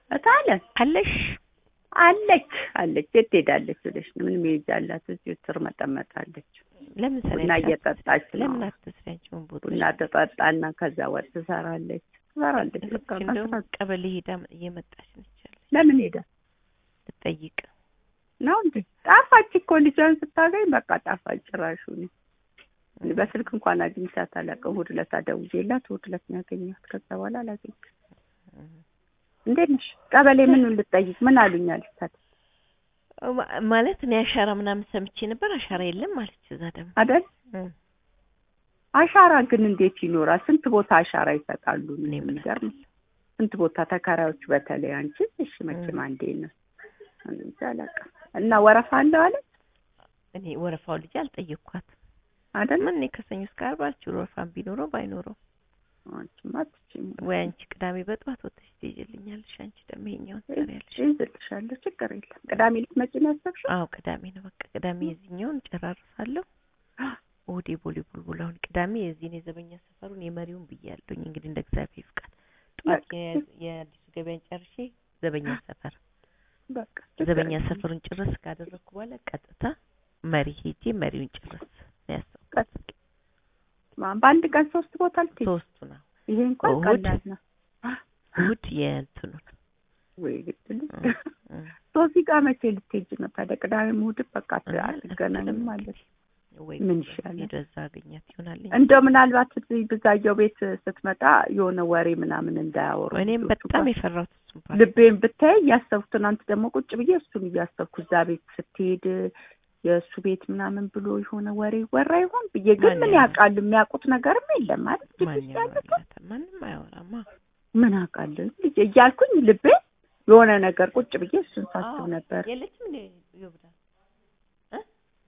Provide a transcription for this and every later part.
እታለን አለሽ አለች አለች የት ትሄዳለች ብለሽ ነው? ምን መሄጃ አላት? እዚሁ ትርመጠመጣለች። ለምን ቡና ሰሪያለሽ? እየጠጣች ነው። ለምን አትስሪ አንቺውን ቦታ ቡና ትጠጣና ከዛ ወጥ ትሰራለች ትሰራለች። በቃ እንደውም መስራት ቀበሌ ሄዳ እየመጣች ነች ያለች ለምን ሄደ ልጠይቅ ነው እንዴ? ጣፋች እኮ ልጇን ስታገኝ በቃ ጣፋጭ ጭራሹ ነው። በስልክ እንኳን አግኝቻት አላውቅም። እሑድ ዕለት ደውዬላት እሑድ ዕለት ነው ያገኘኋት። ከዛ በኋላ አላገኘኋትም። እንዴት ነሽ? ቀበሌ ምን ልጠይቅ ምን አሉኝ አለቻት ማ- ማለት እኔ አሻራ ምናምን ሰምቼ ነበር። አሻራ የለም ማለች። እዛ ደግሞ አይደል? እም፣ አሻራ ግን እንዴት ይኖራል? ስንት ቦታ አሻራ ይሰጣሉ? እኔ ምን የሚገርም ስንት ቦታ ተከራዮች፣ በተለይ አንቺ እሺ፣ መቼም እም። አንዴ ነው እንጃ አላውቅም። እና ወረፋ አለው አለ እኔ ወረፋው ልጅ አልጠየቅኳት። አይደል? ምን እኔ ከሰኞ እስከ ዓርብ አልችል ወረፋም ቢኖረው ባይኖረው አንቺማ አትችይም። ወይ አንቺ ቅዳሜ በጠዋት ወጥተሽ ትይዥልኛለሽ። አንቺ ደግሞ ይኸኛውን ትሰሪያለሽ። ይዝልሻለሁ፣ ችግር የለም። ቅዳሜ ልትመጪ ነው ያሰብሽው? አዎ ቅዳሜ ነው በቃ ቅዳሜ የዚህኛውን ጨራርሳለሁ። እሑድ የቦሌ ቡልቡላውን ቅዳሜ የዚህን የዘበኛ ሰፈሩን የመሪውን ብያለሁኝ። እንግዲህ እንደ እግዚአብሔር ፍቃድ ጠዋት የ- የአዲሱ ገበያን ጨርሼ ዘበኛ ሰፈር በቃ ችግር ዘበኛ የለም። ሰፈሩን ጭርስ ካደረግኩ በኋላ ቀጥታ መሪ ሄጄ መሪውን ጭርስ ነው ያሰብኩት። ማ- በአንድ ቀን ሶስት ቦታ ልትሄጂ? ሶስቱ ነው ይሄ እንኳን እሑድ፣ ቀላል ነው። እሑድ የእንትኑን ወይ ግድ ልጅ እ- እ- ሶሲ ጋር መቼ ልትሄጂ ነው ታዲያ? ቅዳሜ እሑድ በቃ አት- እና አትገናኝም ማለት ወይ ምን በቃ ይሻላል? ሄዶ እዛ አገኛት ይሆናል። እንደው ምናልባት እዚህ ብዛየው ቤት ስትመጣ የሆነ ወሬ ምናምን እንዳያወሩ እኔም ልጆቹ በጣም ጋር። የፈራሁት እሱን ፓርት ልቤን ብታይ እያሰብኩ ትናንት ደግሞ ቁጭ ብዬ እሱን እያሰብኩ እዛ ቤት ስትሄድ የእሱ ቤት ምናምን ብሎ የሆነ ወሬ ወራ ይሆን ብዬ ግን ማን ምን ያወራ? ያውቃሉ? የሚያውቁት ነገርም የለም ማለት ማን ልጅ ያለ ያወራላታል? ማንም አያወራማ። ምን አውቃለሁ ልጅ እያልኩኝ ልቤ የሆነ ነገር ቁጭ ብዬ እሱን ሳስብ አዎ፣ ነበር። የለችም እንዴ ይወብዳል እ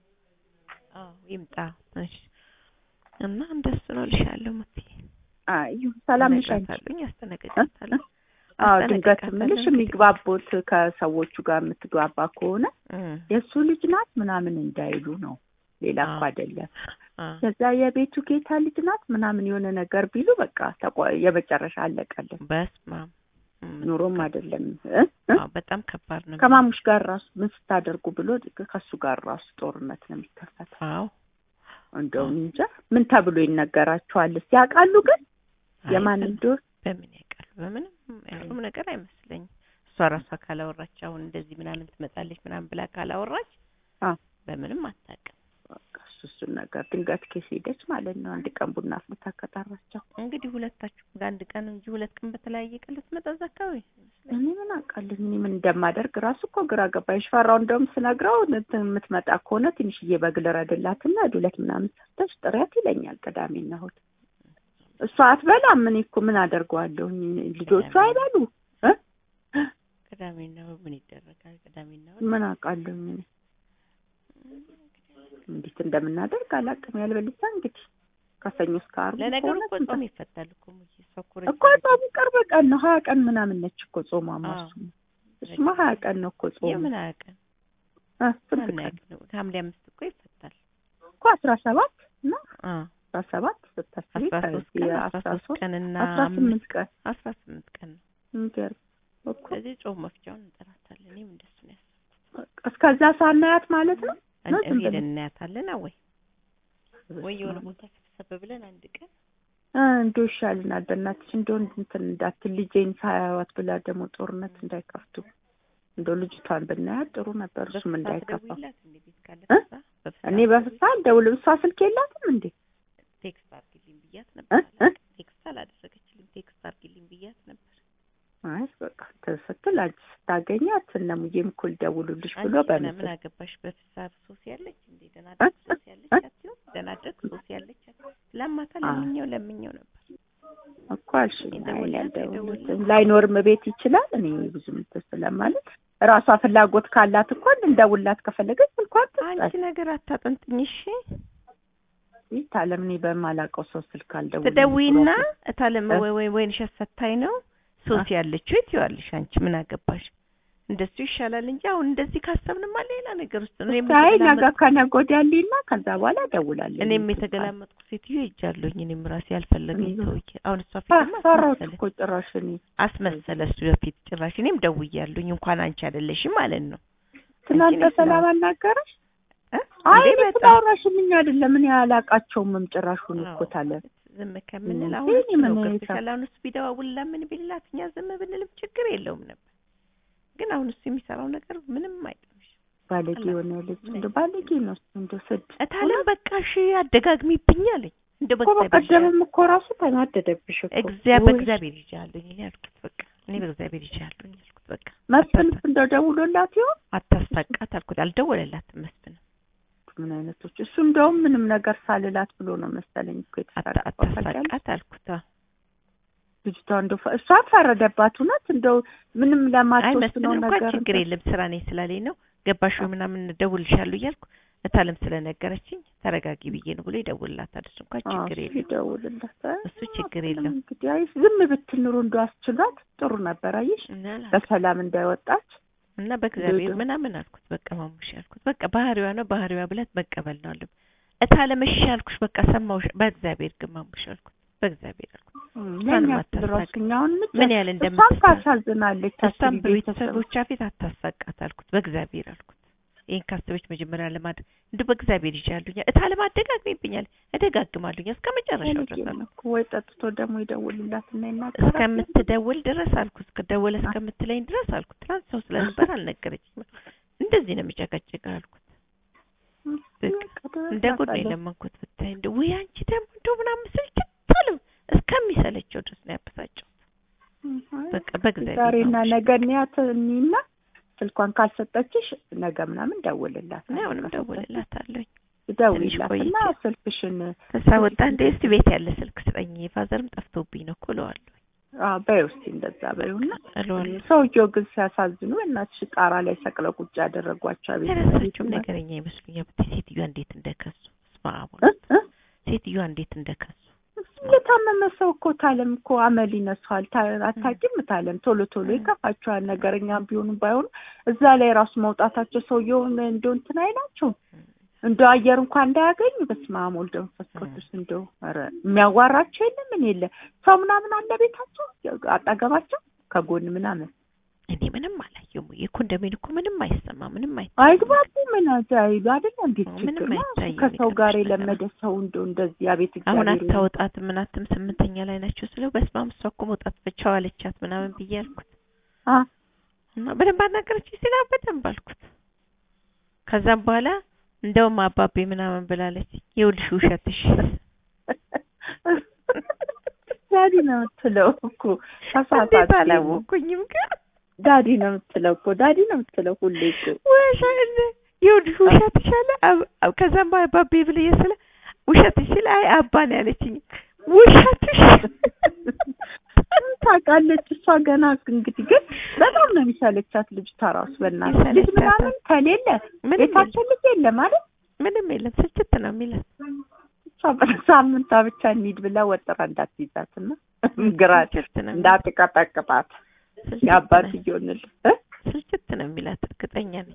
አዎ ይምጣ እሺ። እና እንደሱ ነው ልሻለሁ ሙቲ አይ ሰላም ነሽ አንቺ? አነግራታለሁኝ፣ አስተናግዳታለሁ። አዎ ድንገት አስተናግዳታለሁ ምልሽ እንግዲህ። የሚግባቦት ከሰዎቹ ጋር የምትግባባ ከሆነ እም፣ የእሱ ልጅ ናት ምናምን እንዳይሉ ነው። ሌላ እኮ አዎ። አይደለም። አ ከዛ የቤቱ ጌታ ልጅ ናት ምናምን የሆነ ነገር ቢሉ በቃ ተቆ- የመጨረሻ አለቀለን። በስመ አብ እም፣ ኑሮም አይደለም እ? እ? አዎ በጣም ከባድ ነው። ከማሙሽ ጋር ራሱ ምን ስታደርጉ ብሎ ከሱ ጋር ራሱ ጦርነት ነው የሚከፈተው። አዎ እንደው እንጃ ምን ተብሎ ይነገራቸዋል? ያውቃሉ ግን አይ፣ የማን በ- እንደሆነ በምን ያውቃሉ? በምንም ያሉም ነገር አይመስለኝም። እሷ ራሷ ካላወራች አሁን እንደዚህ ምናምን ትመጣለች ምናምን ብላ ካላወራች አዎ። በምንም አታውቅም። በቃ እሱ እሱን ነገር ድንገት ኬስ ሄደች ማለት ነው። አንድ ቀን ቡና አፍልታ ከጠራቸው እንግዲህ ሁለታችሁ በአንድ ቀን እንጂ ሁለት ቀን በተለያየ ቀን ልትመጣ እዛ አካባቢ እኔ ምን አውቃለሁ እኔ ምን እንደማደርግ ራሱ እኮ ግራ ገባኝ። ሽፈራው እንደውም ስነግረው እንትን የምትመጣ ከሆነ ትንሽዬ በግ ልረድላትና ዱለት ምናምን ሰርተሽ ጥሪያት ይለኛል። ቅዳሜና እሑድ እሷ አትበላም። እኔ እኮ ምን አደርገዋለሁ? ልጆቹ አይበሉ እ? ቅዳሜና እሑድ ምን ይደረጋል? ቅዳሜና እሑድ ምን አውቃለሁ እኔ እንዴት እንደምናደርግ አላውቅም። ያልበልሳ እንግዲህ ከሰኞ እስከ ዓርብ ለነገሩ ከሆነ እኮ ስንት- ጾም ይፈታል እኮ ሙዬ እሷ እኮ እኮ ጾሙ ቅርብ ቀን ነው። ሀያ ቀን ምናምን ነች እኮ ጾሟ አዎ። ማሱ እሱማ ሀያ ቀን ነው እኮ ጾሙ የምን አያውቅም አ፣ ስንት ማን ቀን ያውቅ ነው? ሐምሌ አምስት እኮ ይፈታል። እኮ አስራ ሰባት እና አ አስራ ሰባት ስታስቢ አስራ ሶስት ከዚህ ቀን አስራ አስራ ሶስት ሶስት ቀንና አስራ ስምንት ቀን አስራ ስምንት ቀን ነው። የሚገርም እኮ ስለዚህ ጾም መፍቻውን እንጠራታለን። እኔም እንደሱ ነው ያሰብኩት። እስከዛ ሳናያት ማለት ነው። እን- ዝም ብለን- ሄደን እናያታለን ወይ ወይ የሆነ ቦታ ሰብሰብ ብለን አንድ ቀን እ እንደው ይሻልናል። በእናትሽ እንደው እንትን እንዳትል ልጄን ሳያዋት ብላ ደግሞ ጦርነት እንዳይከፍቱ እንደው ልጅቷን ብናያት ጥሩ ነበር። እሱም በፍሳት እንዳይከፋ ደውይላት እንደ ቤት ካለ እ? ፍሳ በፍሳት እኔ በፍሳ አልደውልም። እሷ ስልክ የላትም እንዴ? ቴክስት አድርጊልኝ ብያት እ? ነበር። እ? ቴክስት አላደረገችልኝ። ቴክስት አድርጊልኝ ብያት ነበር። አይ በቃ ስትል አንቺ ስታገኛት እነ ሙዬም እኮ ሊደውሉልሽ ብሎ አንቺ ምን ምን በምስል አገባሽ? በፍሳ ሶስ ያለች እንዴ ደህና እ? ደግ ሶስ ያለች እ? አትይው? ደህና ደግ ሶስ ያለች አትይው? ለማታ አዎ። ለምኘው ለምኘው ነበር። እኮ አልሽኝ። አይ እኔ የደወልላት አልደውልም። የደወልላት ላይኖርም ቤት ይችላል። እኔ ብዙም እንትን ስለማለት ራሷ ፍላጎት ካላት እኮ እንደውላት ከፈለገች ስልኳን አንቺ ትስጣት። ነገር አታጠንጥኝ እሺ። ታለም እኔ በማላውቀው ሰው ስልክ አልደውልም። ትደውይና እታለም እ? ወይ ወይ ወይን ሸት ሰታይ ነው ሶስ ያለችው የትይዋለሽ አንቺ ምን አገባሽ? እንደሱ ይሻላል እንጂ አሁን እንደዚህ ካሰብንማ ሌላ ነገር ውስጥ ነው። እኔም አይ ነገ የተገላመጥኩ- ከነገ ወዲያ ልሂድና ከዛ በኋላ እደውላለሁ። እኔም የተገላመጥኩ ሴትዮ ሄጃለሁኝ። እኔም ራሴ ያልፈለገኝ እኔ ሰውዬ አሁን እሷ ፊትማ ፈራሁት አስመሰለ እኮ ጭራሽ እኔ አስመሰለ እሱ በፊት ጭራሽ እኔም ደውያለሁኝ እንኳን አንቺ አይደለሽም ማለት ነው። ትናንት እኔ በሰላም አናገረሽ? እ? አይ እንዴ እኔ በጣም ስላወራሽልኝ አይደለም እኔ አላቃቸውም ጭራሹን እኮ አዎ። ታለ ዝም ከምንል እኔ አሁን እሱ ነው ምን ገብቶሻል። አሁን እሱ ቢደዋውልላ ምን ቢልላት እኛ ዝም ብንልም ችግር የለውም ነበር። ግን አሁን እሱ የሚሰራው ነገር ምንም አይጠምሽ። ባለጌ የሆነ ልጅ እንደ ባለጌ ነው እሱ እንደ ስድ እታለም በቃ እሺ አደጋግሚብኝ አለኝ። እንደ እኮ በቀደምም እኮ ራሱ ተናደደብሽ እኮ እግዚአብሔር ውይ፣ በእግዚአብሔር ይዣለሁኝ እኔ አልኩት። በቃ እኔ በእግዚአብሔር ይዣለሁኝ አልኩት። በቃ መስፍንስ እንደው ደውሎላት ይሆን አታሳቃት አልኩት። አልደወለላትም መስፍን ምን አይነቶች እሱ እንደውም ምንም ነገር ሳልላት ብሎ ነው መሰለኝ እኮ አታ- የተሳቀቀው ታውቂያለሽ? አታሳቃት አልኩት። አዎ። ልጅቷ እንደው ፈ- እሷ ፈረደባት እውነት እንደው ምንም አይ ለማትወስነው መስፍን እንኳን ነገር ችግር የለም ስራ ነኝ ስላለኝ ነው ገባሽ ወይ ምናምን እደውልልሻለሁ እያልኩ እታለም ስለነገረችኝ ተረጋጊ ብዬ ነው ብሎ ይደውልላታል። እሱ እንኳን አዎ፣ ችግር እሱ የለም ይደውልላት እ? እሱ ችግር አትልም የለም። እንግዲህ አይ ዝም ብትል ኑሮ እንደው አስችሏት ጥሩ ነበር አየሽ እና አላ- በሰላም እንዳይወጣች እና በእግዚአብሔር ዱዱ። ምናምን አልኩት። በቃ ማሙሽ አልኩት። በቃ ባህሪዋ ነው ባህሪዋ ብላት መቀበል ነው አለ። እታለም እሺ አልኩሽ በቃ ሰማሁሽ። በእግዚአብሔር ግን ማሙሽ አልኩት። በእግዚአብሔር አልኩት። ለእኛ አታሳቅ። ራሱ እኛውን ምጭ ምን ያህል እሷም እንደምትሳ ታሳዝናለች እሷም አስቢ ቤተሰብ በቤተሰቦቿ ፊት አታሳቃት አልኩት። በእግዚአብሔር አልኩት። ይህን ካሰበች መጀመሪያ ለማድረግ እንዲሁ በእግዚአብሔር ይዣለሁኝ። እታለም አደጋግሜብኛል፣ እደጋግማለሁኝ እስከ መጨረሻው ድረስ አልኩት። ወይ ጠጥቶ ደግሞ ይደውልላት እና ይናገራል እስከምትደውል ድረስ አልኩት። እስከደወለ እስከምትለኝ ድረስ አልኩት። ትናንት ሰው ስለነበር አልነገረችኝም። እንደዚህ ነው የሚጨቀጭቀ አልኩት። በቃ እንደ ጉድ ነው የለመንኩት ብታይ። እንደ ውይ አንቺ ደግሞ እንደው ምናምን ስልችት አለው እስከሚሰለቸው ድረስ ነው ያበሳጨው። በቃ በእግዚአብሔር ዛሬና ነው ነገ እንያት እኒና ስልኳን ካልሰጠችሽ ነገ ምናምን ደውልላት እኔ አሁንም ደውልላታለሁኝ። ደውይላት ቆይቼ እና ስልክሽን ከዛ ወጣ እንደ እስቲ ቤት ያለ ስልክ ስጠኝ ፋዘርም ጠፍቶብኝ ነው እኮ እለዋለሁ አዎ በይው እስኪ እንደዛ በይውና እለዋለሁ። ሰውየው ግን ሲያሳዝኑ እናትሽ ጣራ ላይ ሰቅለው ቁጭ ያደረጓቸው ቤት የራሳቸውም ነገረኛ ይመስሉኛል። ብታይ ሴትዮዋ እንዴት እንደከሱ ስማ እ? እ? ሴትዮዋ እንዴት እንደከሱ የታመመ ሰው እኮ ታለም እኮ አመል ይነሷል። ታ- አታውቂም ታለም ቶሎ ቶሎ ይከፋቸዋል። ነገረኛም ቢሆኑ ባይሆኑ እዛ ላይ ራሱ መውጣታቸው ሰውየውን እንደው እንትን አይላቸውም። እንደው አየር እንኳን እንዳያገኙ በስመ አብ ወልድ መንፈስ ቅዱስ እንደው ኧረ የሚያዋራቸው የለ ምን የለ ሰው ምናምን አለ ቤታቸው አጠገባቸው ከጎን ምናምን እኔ ምንም አላየሁም። የኮንዶሚኒየም እኮ ምንም አይሰማ ምንም አይ አይግባቡ ምን አይሉ አይደለ እንዴት አዎ፣ ምንም ችግር ነው? አይታይም ከሰው ጋር የሚገርምሽ ነገር። የለመደ ሰው እንደው እንደዚህ አቤት አሁን እግዚአብሔር አታወጣት ምናትም ስምንተኛ ላይ ናቸው ስለው በስመ አብ እሷ እኮ መውጣት ብቻው አለቻት ምናምን ብዬ አልኩት አ እና በደንብ አናገረች ሲላ በደንብ አልኩት። ከዛም በኋላ እንደውም አባቤ ምናምን ብላለች ይኸውልሽ ውሸትሽ ዳዲ ነው የምትለው እኮ ተሳሳት እንዴት አላወኩኝም ግን ዳዲ ነው የምትለው እኮ ዳዲ ነው የምትለው ሁሌ እኮ ውሸት ይኸውልሽ ውሸትሽ አለ አብ- አብ- ከዛም በኋላ አባቤ ብለየ ስለ ውሸትሽ ሲል አይ አባ ነው ያለችኝ ውሸትሽ ታውቃለች እሷ ገና እንግዲህ ግን በጣም ነው የሚሰለቻት ልጅቷ ራሱ በእናትህ ልጅ ይሰለቻታል። ምናምን ከሌለ ምንም ቤታቸው ልጅ የለ ማለት ምንም የለም ስልችት ነው የሚላት እሷ በሳምንቷ ብቻ እንሂድ ብላ ወጥራ እንዳትይዛት እና ግራ ስልችት ነው የሚላት። እንዳትቀጠቅጣት ስልችት የአባት ነው- እየሆንል ስልችት ነው የሚላት እርግጠኛ ነኝ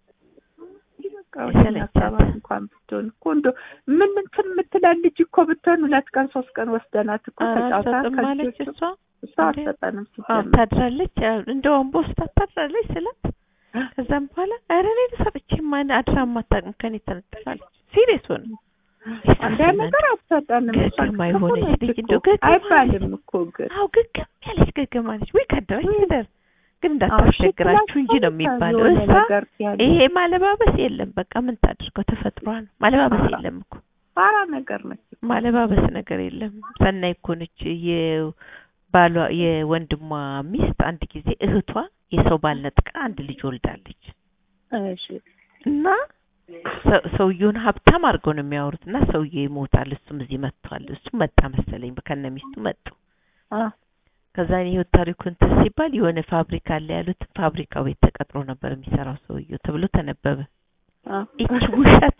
ሰላሳ እንኳን ብትሆን እኮ እንደው ምን እንትን የምትላል ልጅ እኮ ብትሆን ሁለት ቀን ሶስት ቀን ወስደናት እኮ ተጫውታ አልሰጥም ማለች ከልጆቹ እሷ እሷ አትሰጠንም አዎ ሲጀምር ታድራለች ያው እንደ ወንቦ ውስጥ ታድራለች ስላት ከዛም በኋላ ኧረ እኔ ሰጥቼ ማን አድራ ማታውቅም ከኔ ተነጥፋለች ሲሪየስ ሆነ አንድ ነገር አትሰጠንም እሷ ገገማ ክፉ የሆነች ነች ልጅ እኮ። እንደው ገገማ አይባልም እኮ ግን አዎ ግግም ያለች ገገማ ነች ወይ ከደረች ትደር ግን እንዳታስቸግራችሁ እንጂ ነው የሚባለው የሆነ እሷ ነገር ሲያለ ይሄ ማለባበስ የለም በቃ ምን ታድርገው ተፈጥሯ ነው ማለባበስ ኧረ። የለም እኮ ፋራ ነገር ነች ማለባበስ ነገር የለም ሰናይ እኮ ነች የባሏ የወንድሟ ሚስት አንድ ጊዜ እህቷ የሰው ባል ነጥቃ አንድ ልጅ ወልዳለች እሺ እና ሰ- ሰውየውን ሀብታም አድርገው ነው የሚያወሩት እና ሰውየው ይሞታል እሱም እዚህ መጥቷል እሱም መጣ መሰለኝ ከነ ሚስቱ መጡ አ ከዛ የህይወት ታሪኩ እንትን ሲባል የሆነ ፋብሪካ አለ ያሉት ፋብሪካው ቤት ተቀጥሮ ነበር የሚሰራው ሰውየው ተብሎ ተነበበ አ ይቺ ውሸታ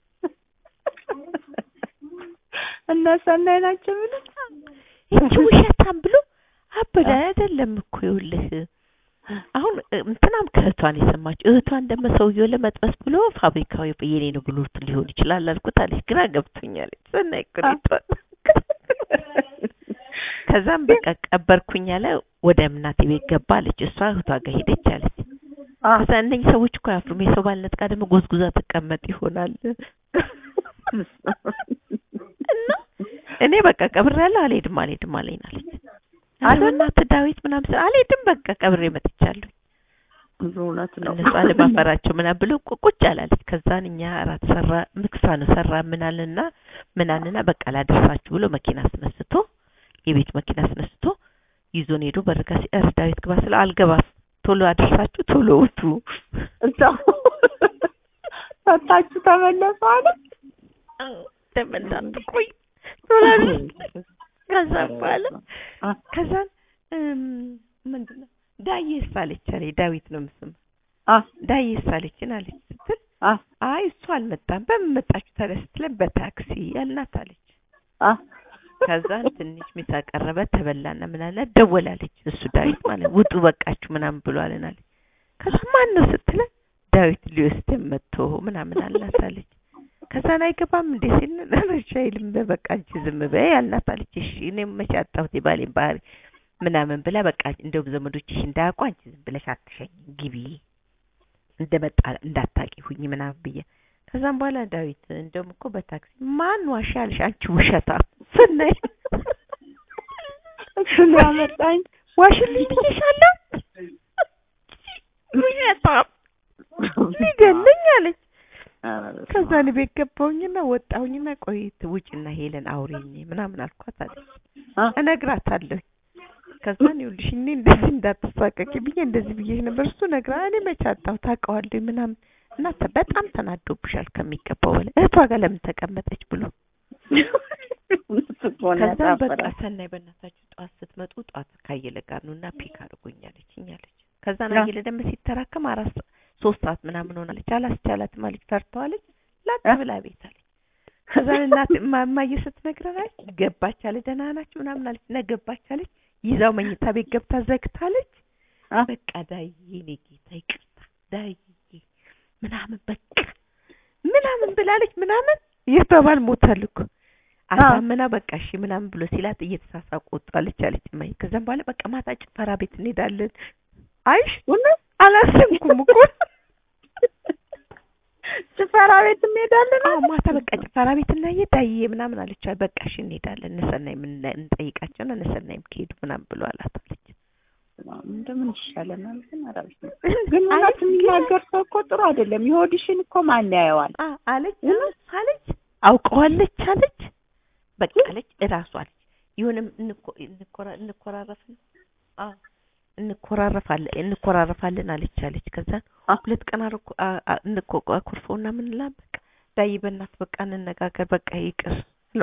እነ ሰናይ ናቸው የሚሉት ይቺ ውሸታም ብሎ አበደ አይደለም እኮ ይኸውልህ አሁን እ- እንትናም ከ ከእህቷን የሰማችው እህቷን ደግሞ ሰውየው ለመጥበስ ብሎ ፋብሪካው የኔ ነው ብሎ ሊሆን ይችላል አልኩት አለች። ግራ ገብቶኛለች። ሰናይ እኮ ነው የቷን ከዛም በቃ ቀበርኩኝ አለ። ወደ እናቴ ቤት ገባ አለች። እሷ እህቷ ጋር ሄደች አለች። ከዛ እነኝህ ሰዎች እኮ አያፍሩም። የሰው ባልነት ጋር ደግሞ ጎዝጉዛ ትቀመጥ ይሆናል እና እኔ በቃ ቀብሬያለሁ አልሄድም አልሄድም አለኝ አለች። ኧረ በእናትህ ዳዊት ምናምን ስል አልሄድም በቃ ቀብሬ መጥቻለሁ እውነት ነው። እነሱ አለማፈራቸው ምናምን ብሎ ቁጭ አላለች። ከዛን እኛ እራት ሰራ ምግሳ ነው ሰራ ምናልና ምናልና በቃ ላደርሳችሁ ብሎ መኪና አስነስቶ የቤት መኪና አስነስቶ ይዞን ሄዶ በርጋ ሲር ዳዊት ግባ ስለ አልገባም ቶሎ አደርሳችሁ ቶሎ ውጡ እዛው ፈታችሁ ተመለሱ አለ። ተመላጥ ቆይ ቶሎ ከዛ በኋላ ከዛን ምንድን ነው ዳዬስ አለች አለኝ ዳዊት ነው ምስም ዳዬስ አለችን አለች ስትል አይ እሱ አልመጣም በምን መጣችሁ ታዲያ ስትለን በታክሲ ያልናት አለች ከዛን ትንሽ ምሳ ቀረበ ተበላና ምናለ ደወላለች እሱ ዳዊት ማለት ውጡ በቃችሁ ምናምን ብሏልን አለች ከዛ ማን ነው ስትለን ዳዊት ሊወስደን መጥቶ ምናምን አልናት አለች ከዛን አይገባም እንዴ ሲል እሺ አይልም በቃ አንቺ ዝም በይ አልናት አለች እሺ እኔም መቼ አጣሁት የባሌን ባህሪ ምናምን ብላ በቃ እንደውም ዘመዶችሽ እንዳያውቁ አንቺ ዝም ብለሽ አትሸኝ ግቢ እንደመጣ እንዳታቂ ሁኝ ምናምን ብዬ ከዛም በኋላ ዳዊት እንደውም እኮ በታክሲ ማን ዋሻ አልሽ አንቺ ውሸታ ስናይ እሱ ነው ያመጣኝ ዋሽልኝ ብዬሻለሁ ውሸታ ሊገለኝ አለች ከዛ እኔ ቤት ገባሁኝና ወጣሁኝና ቆይት ውጭና ሄለን አውሪኝ ምናምን አልኳት አለች እነግራታለሁ ከዛን ይኸውልሽ እኔ እንደዚህ እንዳትሳቀቂ ብዬ እንደዚህ ብዬሽ ነበር እሱ ነግራ እኔ መቼ አጣሁ ታውቀዋለሁ ምናምን እና በጣም ተናዶብሻል ከሚገባው በላይ እህቷ ጋር ለምን ተቀመጠች ብሎ ከዛም በቃ ሰናይ በእናታችሁ ጠዋት ስትመጡ ጠዋት ካየለ ጋር ነው እና ፒክ አድርጎኛለች እኛለች ከዛን አየለ ደግሞ ሲተራከም አራት ሶስት ሰዓት ምናምን ሆናለች አላስቻላትም አለች ፈርተዋለች ላጥ ብላ ቤት አለች ከዛን እናት እማዬ ስትነግረናል ገባች አለ ደህና ናችሁ ምናምን አለች እና ገባች አለች ይዛው መኝታ ቤት ገብታ ዘግታለች በቃ ዳዬ እኔ ጌታ ይቅርታ ዳዬ ምናምን በቃ ምናምን ብላለች ምናምን የተባል ሞታል እኮ አሳምና በቃ እሺ ምናምን ብሎ ሲላት እየተሳሳቁ ወጣለች አለች እማዬ ከዛም በኋላ በቃ ማታ ጭፈራ ቤት እንሄዳለን አይሽ አላሰብኩም እኮ ጭፈራ ቤት እንሄዳለን አዎ ማታ በቃ ጭፈራ ቤት እናየ ዳዬ ምናምን አለች በቃ እሺ እንሄዳለን እነሰናይ ምን እንጠይቃቸውና እነሰናይም ከሄዱ ምናምን ብሎ አላት አለች እንደምን ይሻለናል ግን አራብሽ ግን እውነት የሚናገር ሰው እኮ ጥሩ አይደለም የሆድሽን እኮ ማን ያየዋል አለች አለች አውቀዋለች አለች በቃ አለች እራሱ አለች ይሁንም እንኮራረፍ አዎ እንኮራረፋለን እንኮራረፋለን አለች አለች ከዛን ሁለት ቀን አርኮ እንኮራረፈውና ምን ላ በቃ ዳይ በእናት በቃ እንነጋገር በቃ ይቅር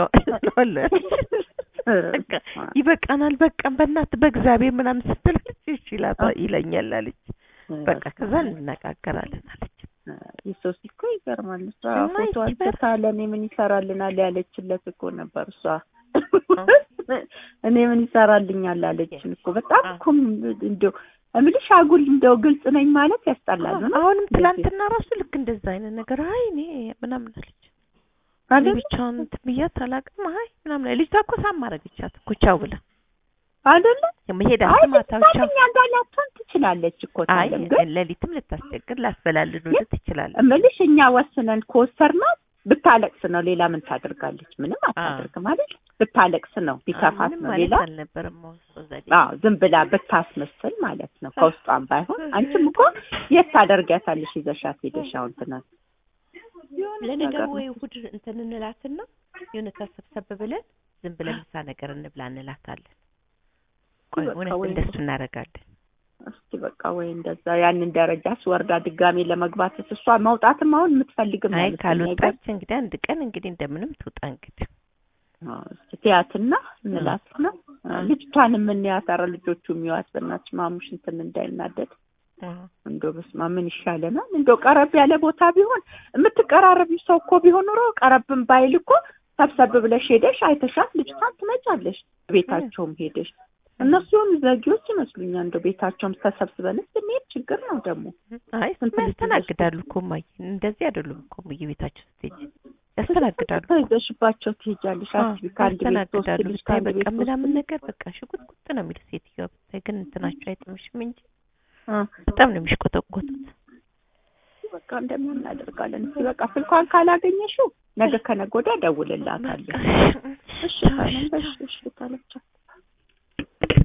በቃ ይበቃናል በቃ በእናት በእግዚአብሔር ምናምን ስትል እሺ ይለኛል አለች በቃ ከዛ እንነጋገራለን አለች የሶሲ እኮ ይገርማል እሷ ፎቶ አንስታ ለእኔ ምን ይሰራልናል ያለችለት እኮ ነበር እሷ እኔ ምን ይሰራልኛል አለችን እኮ በጣም እኮ እንደው እምልሽ አጉል እንደው ግልጽ ነኝ ማለት ያስጠላል ነው አሁንም ትላንትና ራሱ ልክ እንደዛ አይነት ነገር አይ እኔ ምናምን አለች አይደል ብቻውን እንትን ብያት አላውቅም አይ ምናምን ልጅቷ እኮ ሳም አደረገቻት እኮ ቻው ብላ አይደለ መሄድ አይ አስማታው ቻው እኛ ጋር ላትሆን ትችላለች እኮ አይ ታለም ግን ሌሊትም ልታስቸግር ላስበላልን ወደ ትችላለች እምልሽ እኛ ወስነን ከወሰርናት ብታለቅስ ነው ሌላ ምን ታደርጋለች ምንም አታደርግም አይደል ብታለቅስ ነው ቢከፋት ነው ሌላ አልነበረም ዘዴ አዎ ዝም ብላ ብታስመስል ማለት ነው ከውስጧም ባይሆን አንቺም እኮ የት ታደርጊያታለሽ ይዘሻት ሄደሽ አሁን ትናንት ለነገሩ ወይ እሑድ እንትን እንላትና የሆነ ተሰብሰብ ብለን ዝም ብለን ምሳ ነገር እንብላ እንላታለን ቆይ በቃ እውነት ወይ እንደሱ እናደርጋለን እስቲ በቃ ወይ እንደዛ ያንን ደረጃ ስወርዳ ድጋሜ ለመግባት እሷ መውጣትም አሁን የምትፈልግም አይ አይመስለኝ አይገርም? ካልወጣች እንግዲህ አንድ ቀን እንግዲህ እንደምንም ትውጣ እንግዲህ አዎ፣ እስቲ ትያትና እንላትና ልጅቷን የምንያት ኧረ ልጆቹ የሚዋት በእናትሽ ማሙሽ እንትን እንዳይናደድ እንደው በስመ አብ ምን ይሻለናል? እንደው ቀረብ ያለ ቦታ ቢሆን የምትቀራረብ ሰው እኮ ቢሆን ኑሮ ቀረብም ባይል እኮ ሰብሰብ ብለሽ ሄደሽ አይተሻት ልጅቷን ትመጫለሽ። ቤታቸውም ሄደሽ እነሱ የሆኑ ዘጊዎች ይመስሉኛል። እንደው ቤታቸውም ተሰብስበንስ ብንሄድ ችግር ነው ደግሞ አይ ስንት ልጅ ያስተናግዳሉ እኮ እማዬ፣ እንደዚህ አይደሉም እኮ እማዬ፣ ቤታቸው ስትሄጂ ያስተናግዳሉ። ይዘሽባቸው ትሄጃለሽ። አዎ፣ አስቢ ከአንድ ቤት ሶስት ያስተናግዳሉ። ልጅ ብታይ ከአንድ በቃ ቤት ሶስት ምናምን ልጅ ነገር በቃ ሽጉጥቁጥ ነው የሚል ሴትዮዋ ብታይ፣ ግን እንትናቸው አይጥምሽም እንጂ አ፣ በጣም ነው የሚሽቆጠቆጡት። በቃ እንደምን እናደርጋለን። እስኪ በቃ ስልኳን ካላገኘሽው ነገ ከነገ ወዲያ እደውልላታለሁ። በቃ እሺ ካለም በሽ እሺ ካለቻት